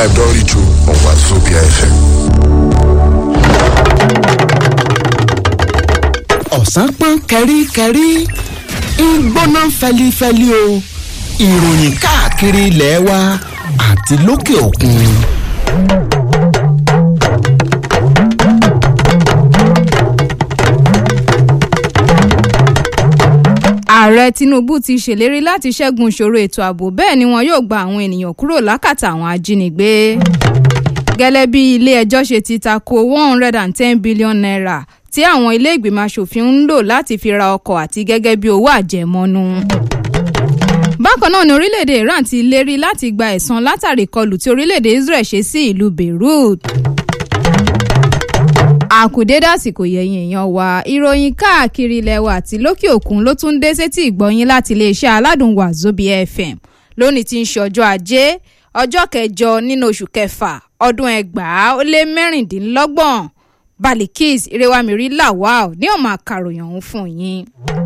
time don reach o on wazobia fm. ọ̀sán pọ́n kẹ́ríkẹ́rí ń gbóná fẹlifẹli o ìròyìn káàkiri ilẹ̀ wa àti lókè òkun. ààrẹ tinubu ti ṣèlérí láti ṣẹ́gun ìṣòro ètò ààbò bẹ́ẹ̀ ni wọn yóò gba àwọn ènìyàn kúrò lákàtà àwọn ajínigbé gẹ́lẹ́ bí ilé-ẹjọ́ ṣe ti tako one hundred and ten billion naira tí àwọn ilé ìgbìmọ̀ asòfin ń lò láti fi ra ọkọ̀ àti gẹ́gẹ́ bí owó àjẹmọ́nú. bákan náà ni orílẹ̀-èdè iran ti lérí láti gba ẹ̀san látàrí ìkọlù tí orílẹ̀-èdè israel ṣe sí ìlú beirut àkùdé dàsìkò yẹ̀yìn èèyàn wa ìròyìn káàkiri ilẹ̀ wa àti lókè òkun ló tún dé sétí ìgbọ́yìn láti iléeṣẹ́ aládùn wazobia fm lónìí tí ń ṣe ọjọ́ ajé ọjọ́ kẹjọ nínú oṣù kẹfà ọdún ẹgbàá ó lé mẹ́rìndínlọ́gbọ̀n balikis irewamiri lawal ní ọmọ àkàròyìn ọ̀hún fún yín.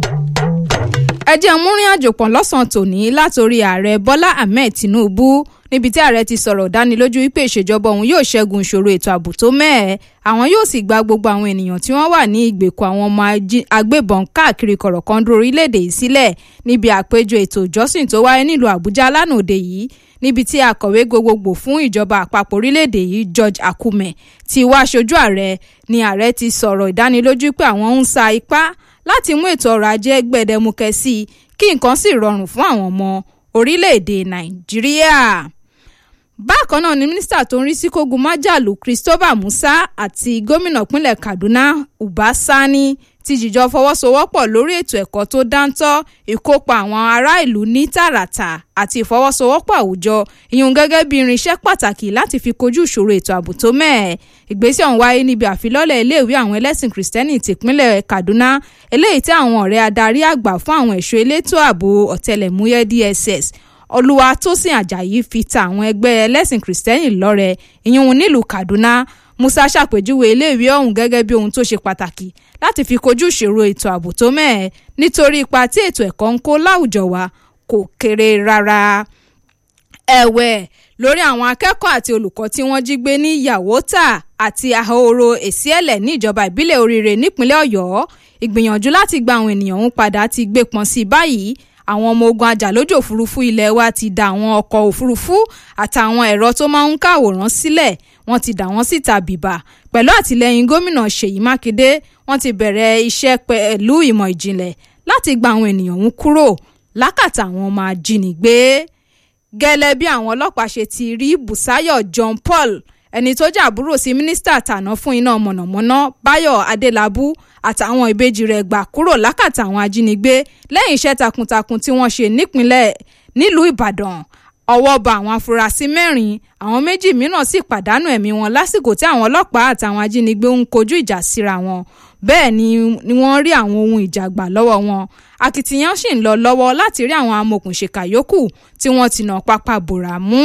ẹ jẹ́ múrin àjò pọ̀ lọ́sàn-án tòní látòrí ààrẹ bọ́lá ahmed tinubu níbi tí ààrẹ ti sọ̀rọ̀ dánilójú wípé ìṣèjọba òun yóò ṣẹ́gun ìṣòro ètò ààbò tó mẹ́ẹ̀ àwọn yóò sì gba gbogbo àwọn ènìyàn tí wọ́n wà ní ìgbèkùn àwọn ọmọ agbébọn káàkiri kọ̀rọ̀kọ́ndú orílẹ̀-èdè yìí sílẹ̀ níbi àpéjọ ètò ìjọsìn tó wáyé nílùú àbújá lánàá òde yìí níbi tí akọ̀wé gbogbogbò fún ìjọba àpapọ̀ orílẹ̀-èdè yìí george akume ti wá aṣojú ààrẹ ni ààrẹ ti sọ̀rọ̀ ìdánilójú pé àwọn ń sa ipá láti mú ètò ọrọ̀ ajé gbẹdẹmukẹ sí i kí nǹkan sì rọrùn fún àwọn ọmọ orílẹ̀-èdè nàìjíríà bákan náà ni mínísítà tó ń rí sí kógun májàlú christopher musa àti gómìnà pínlẹ̀ kaduna uba sani ti jìjọ fọwọ́sowọ́pọ̀ lórí ètò ẹ̀kọ́ tó dáńtọ́ ìkópa àwọn ará ìlú ní tààràtà àti ìfọwọ́sowọ́pọ̀ àwùjọ ìyún gẹ́gẹ́ bí irinṣẹ́ pàtàkì láti fi kojú ìṣòro ètò ààbò tó mẹ́ẹ̀. ìgbésẹ̀ ọ̀hún wáyé níbi àfilọ́lẹ̀ iléèwé àwọn ẹlẹ́sìn kìrìsìtẹ́nì tìpínlẹ̀ kaduna eléyìí tí àwọn ọ̀rẹ́ adarí àgbà fún àwọn ẹ̀ṣọ́ elétò ààbò ọ̀tẹlẹ̀múyẹ́ dss olùwàtòsìn ajayi fi ta àwọn ẹgbẹ́ ẹlẹ́sìn kìrìsìtẹ́nì lọ́rẹ ìyún nílùú kaduna musa ṣàpèjúwe iléèwé ọ̀hún gẹ́gẹ́ bí ohun tó ṣe pàtàkì láti fi kojú ìṣòro ètò ààbò tó mẹ́ẹ̀ nítorí ipa tí ètò ẹ̀kọ́ ń kó láwùjọ wa kò kéré rárá. ẹ̀wẹ̀ lórí àwọn akẹ́kọ̀ọ́ àti olùkọ́ tí wọ́n jí gbé ní yàwótà àti ahoro èsìẹ̀lẹ̀ ní ìjọba ìbílẹ̀ oríire nípínlẹ̀ ọ̀yọ́ ìgbìyànjú láti gba àwọn ènìyàn ọ̀hún padà ti gbé pọn sí báyìí àwọn ọmọ ogun ajàlójú òfurufú ilé wa ti da àwọn ọkọ̀ òfurufú àtàwọn ẹ̀rọ tó máa ń káwòrán sílẹ̀ wọ́n ti dà wọ́n síta bìbà pẹ̀lú àtìlẹ́yìn gómìnà ṣèyí mákindé wọ́n ti bẹ̀rẹ̀ iṣẹ́ pẹ̀lú ìmọ̀ ìjìnlẹ̀ láti gba àwọn ènìyàn ọ̀hún kúrò lákàtà àwọn ọmọ ajínigbé gẹ́lẹ́ bí àwọn ọlọ́pàá ṣe ti rí busayo john paul ẹni tó jẹ́ àbúrò sí mínísítà tàná fún iná mọ̀nàmọ́ná báyọ̀ adélábù àtàwọn ìbejì rẹ̀ gbà kúrò lákàtà àwọn ajínigbé lẹ́yìn iṣẹ́ takuntakun tí wọ́n ṣe nípínlẹ̀ nílùú ìbàdàn ọwọ́ ba àwọn afurasí mẹ́rin àwọn méjì mìíràn sì pàdánù ẹ̀mí wọn lásìkò tí àwọn ọlọ́pàá àtàwọn ajínigbé ń kojú ìjà síra wọn bẹ́ẹ̀ ni wọ́n rí àwọn ohun ìjà gbà lọ́wọ́ wọn akitiyan sì ń lọ lọ́wọ́ láti rí àwọn amòòkùnṣèkà yòókù tí wọ́n ti nà pápá bòrà mú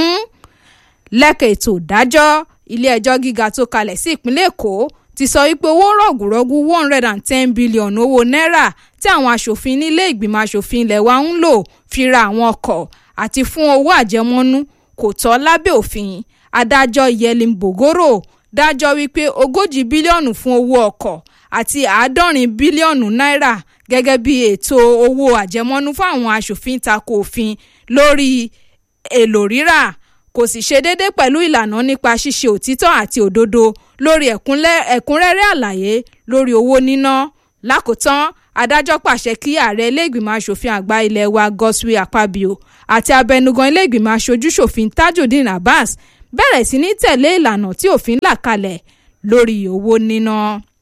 lẹ́kẹ̀ ètò ìdájọ́ ilé-ẹjọ́ gíga tó kalẹ̀ sí ìpínlẹ̀ èkó ti sọ wípé owó rọ̀gùrọ̀gù one hundred and ten billion owó náírà tí àwọn aṣòfin nílé ìgbìmọ̀ aṣòfin ilẹ̀ wa ń lò fi ra àwọn ọkọ̀ àti fún owó àjẹmọ́nú kò tọ́ lábẹ́ òfin adájọ́ yẹlin bogoro dájọ́ wípé ogójì bílíọ̀nù fún owó ọkọ̀ àti àádọ́rin bílíọ̀nù náírà gẹ́gẹ́ bí ètò owó àjẹmọ́nú fún àwọn aṣòfin tako òfin lórí èlò rírà kò sì ṣe déédé pẹ̀lú ìlànà nípa ṣíṣe òtítọ́ àti òdodo lórí ẹ̀kúnrẹ́rẹ́ àlàyé lórí owó níná lákòótán adájọ́ pàṣẹ kí ààrẹ iléègbìmọ̀ asòfin àgbà ilé wa godswill akpabio àti abẹnugan iléègbìmọ̀ aṣojúṣòfin tajudeen abbas bẹ̀rẹ̀ sí ní tẹ̀lé ìlànà tí òfin là kalẹ̀ lórí owó níná.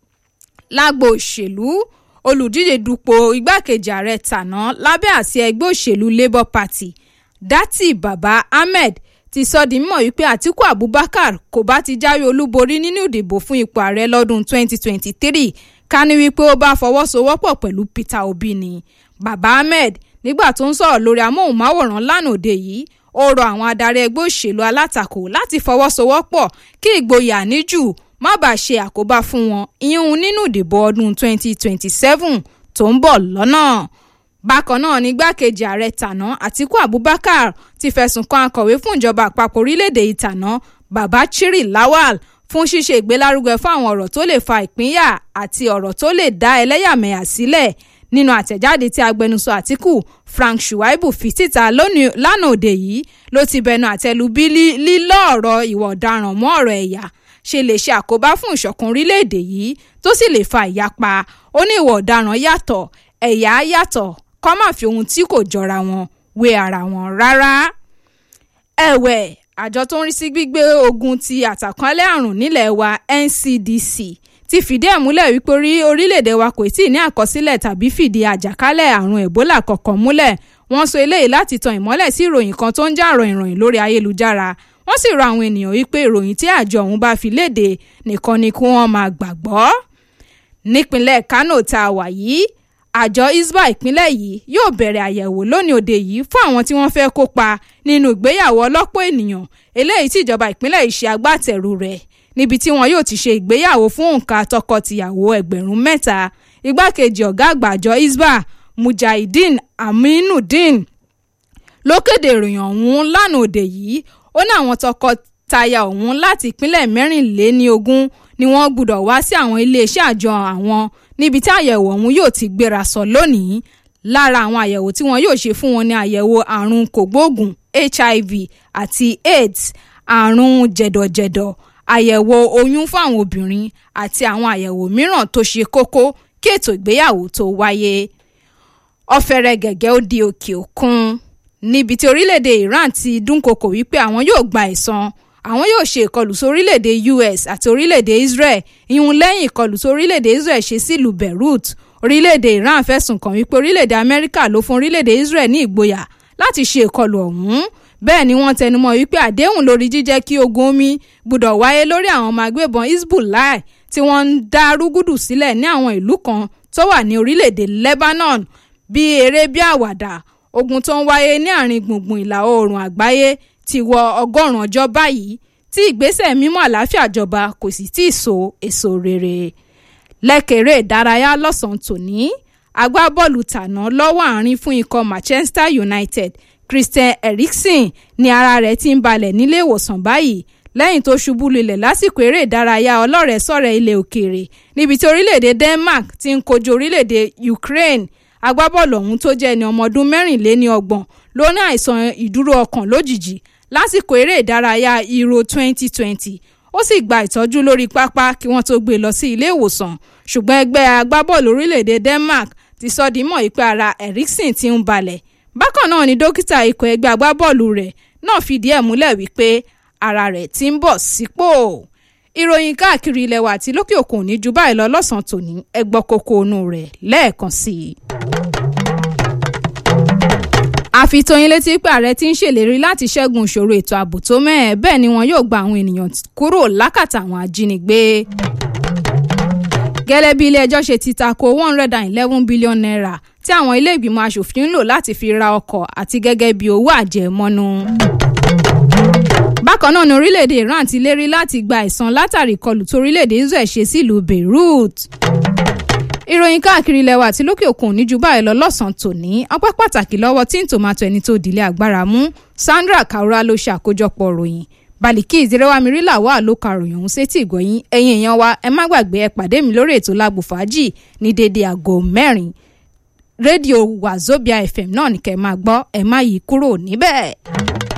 lágbo òṣèlú olùdíje dupò igbákejì ààrẹ tàná lábẹ́ àsíá ẹgbẹ́ òṣèlú labour party dati baba ahmed ti sọ di mímọ̀ wípé àtiku abubakar kò bá ti jáwé olúborí nínú ìdìbò fún ipò ààrẹ lọ́dún 2023 ká ní wípé ó bá fọwọ́sowọ́pọ̀ pẹ̀lú peter obi ni baba ahmed nígbà tó ń sọ̀rọ̀ lórí amóhùnmáwòrán lánàá òde yìí ó rọ àwọn adarí ẹgbẹ́ òṣèlú alátakò láti fọwọ́sowọ́pọ̀ kí ìgboyà níjù má bàa ṣe àkóbá fún wọn ìyún nínú ìdìbò ọdún 2027 tó ń bọ̀ lọ́nà bákan náà ní gbákejì ààrẹ tàná àtiku abubakar ti fẹ̀sùn kan akọ̀wé fún ìjọba àpapọ̀ orílẹ̀-èdè ìtàná baba chiri lawal fún ṣíṣe ìgbélárugẹ fún àwọn ọ̀rọ̀ tó lè fa ìpínyà àti ọ̀rọ̀ tó lè dá ẹlẹ́yàmẹ̀yà sílẹ̀ nínú àtẹ̀jáde tí agbẹnusọ àtìkù frank shuaibu fi síta lánàá òde yìí ló ti bẹnu àtẹ́lu bí lílọ́ ọ̀rọ̀ ìwà ọ̀daràn mọ́ ọ̀rọ̀ ẹ̀yà ṣe lè ṣe àkóbá fún ìṣọ̀kan orílẹ̀-èdè yìí tó sì lè fa ìyapa ó ní ìwà ọ̀daràn yàtọ̀ ẹ̀yà yàtọ̀ kọ́ máa fi ohun tí kò jọra wọn wé ara wọn rárá. ẹ̀wẹ̀ àjọ tó ń rí sí gbígbé ogun ti àtàkọ́lẹ̀ àrùn nílẹ̀ wa ncdc ti fìdí ẹ̀ múlẹ̀ wípé orí orílẹ̀-èdè wa kò tí ì ní àkọsílẹ̀ tàbí fìdí àjàkálẹ̀ àrùn ebola kankan múlẹ̀ wọ́n sọ eléyìí láti tan ìmọ́lẹ̀ sí ìròyìn kan tó ń jà ròyìn ròyìn lórí ayélujára wọ́n sì rọ àwọn ènìyàn wípé ìròyìn tí àjọ ọ̀hún bá fi léde nìkan ni kí wọ́n máa gbàgbọ́. nípínlẹ̀ kánò tá a wà yìí àjọ isba ìpínlẹ̀ yìí yóò bẹ̀rẹ̀ àyẹ̀wò lónìí òde yìí fún àwọn tí wọ́n fẹ́ kópa nínú ìgbéyàwó ọlọ́pọ̀ ènìyàn eléyìí tí ìjọba ìpínlẹ̀ yìí ṣe agbátẹrù rẹ̀ níbi tí wọn yóò ti ṣe ìgbéyàwó fún òǹkà tọkọ-tìyàwó ẹgbẹ̀rún mẹ́ta igbákejì ọ̀gá àgbà àjọ isba mujahideen aminudeen ló kéde ìròyìn ọ̀hún lánàá òde yìí ó ní àwọn tọkọtaya ọ̀hún láti ìpínlẹ̀ mẹ́rìnléníogún ni wọ́n gbúdọ̀ wá sí àwọn iléeṣẹ́ àjọ àwọn níbi tí àyẹ̀wò ọ̀hún yóò ti gbéra sọ lónìí lára àwọn àyẹ̀wò tí wọ́n yóò ṣe fún wọn ní àyẹ̀wò àrùn kògbóògùn hiv àti aids àrùn jẹ̀dọ̀jẹ̀dọ̀ àyẹ̀wò oyún fún àwọn obìnrin àti àwọn àyẹ̀wò mìíràn tó ṣe kókó kí ètò ìgbéyàwó tó wáyé ọ̀fẹ́rẹ́ gẹ̀gẹ́ ó di òkè òkun níbi tí orílẹ̀-èdè iran ti dúnkokò wípé àwọn yóò gba ẹ̀san àwọn yóò ṣe ìkọlù sí orílẹ̀-èdè us àti orílẹ̀-èdè israel ìhun lẹ́yìn ìkọlù sí orílẹ̀-èdè israel ṣe sílùú beirut orílẹ̀-èdè iran fẹ̀sùn kàn wípé orílẹ̀-èdè amẹ́ríkà ló fún orílẹ̀-èdè israel ní ìgboyà láti ṣe ìkọlù ọ̀hún bẹ́ẹ̀ ni wọ́n tẹnumọ́ wípé àdéhùn lórí jíjẹ́ kí ogun omi gbọ́dọ̀ wáyé lórí àwọn ọmọ agbébọn hezbollah tí wọ́n ń dá rúgúdù sílẹ̀ ní àwọn ìlú kan tó wà ní orílẹ̀-èdè lebanon bí eré bí àwàdà ogun tó ń wáyé ní àárín gbùngbùn ìlà oòrùn àgbáyé ti wọ ọgọ́rùn-ún ọjọ́ báyìí tí ìgbésẹ̀ mímọ́ àlàáfíà jọba kò sì tí ì so èso rere lẹ́kẹ̀rẹ́ ìdárayá lọ́sàn-án tòní agbábọ́ọ̀lù tàná lọ́wọ́ àárín fún ikọ̀ manchester united christian eriksen ní ara rẹ̀ ti ń balẹ̀ nílé ìwòsàn báyìí lẹ́yìn tó ṣubú lulẹ̀ lásìkò eré ìdárayá ọlọ́rẹ̀ẹ́sọ̀rẹ̀ ilẹ̀ òkèèrè níbi tí orílẹ̀-èdè denmark ti ń kojú orílẹ̀-èdè ukraine agbábọ́ọ̀lù ọ̀hún tó jẹ́ ẹni ọmọ ọdún mẹ́rìnléní ọgbọ̀n ló ní àìsàn ìdúró ọkàn lójijì lásìkò eré ìdárayá euro 2020 ó sì gba ìtọ́jú lórí pápá kí wọ́n tó gbé e lọ sí ilé ìwòsàn ṣùgbọ́n ẹgbẹ́ agbábọ́ọ̀lù orílẹ̀-èdè denmark ti sọ di mọ̀ ìpè ara eriksen ti ń balẹ̀ bákan náà ni dókítà ikọ̀ ẹgbẹ́ agbábọ́ọ̀lù rẹ̀ náà fìdí ẹ̀ múlẹ̀ wípé ara rẹ̀ ti ń bọ̀ sípò ìròyìn káàkiri ilẹ̀ wa àti lókè òkun ní ju báyìí lọ lọ́sàn-án tòní ẹgbọ́ kókó inú rẹ̀ lẹ́ẹ̀kan sí i. àfitóyin létí pé ààrẹ ti ń ṣèlérí láti ṣẹ́gun ìṣòro ètò ààbò tó mẹ́ẹ̀ bẹ́ẹ̀ ni wọn yóò gba àwọn ènìyàn kúrò lákàtà àwọn ajínigbé. gẹ́lẹ́ bí ilé-ẹjọ́ ṣe ti tako one hundred and eleven billion naira tí àwọn ilé ìgbìmọ̀ asòfin ń lò láti fi ra ọkọ̀ àti gẹ́gẹ́ bí owó àjẹmọ́nú bákan náà ni orílẹ̀-èdè iran ti lérí láti gba ẹ̀san látàrí ìkọlù tó orílẹ̀-èdè israel ṣe sílùú beirut. ìròyìn káàkiri ilẹ̀ wa àti lókè òkun ní ju báyìí lọ lọ́sàn-án tòní ọpẹ́ pàtàkì lọ́wọ́ tí ń tòmátò ẹni tó dìlé agbára mú sandra kaura ló ṣe àkójọpọ̀ ròyìn baliki ìdírẹ́wámirí làwọn àlòkà ròyìn ọ̀hún sétí ìgbọ̀yìn ẹ̀yìn èèyàn wa ẹ má gbàgbé ẹ pàdé mi lórí ètò lágbo fàájì ní dédé aago mẹ́rin rédíò wazobia fm náà ní kẹ́ máa gbọ́ ẹ má yí kúrò níbẹ̀.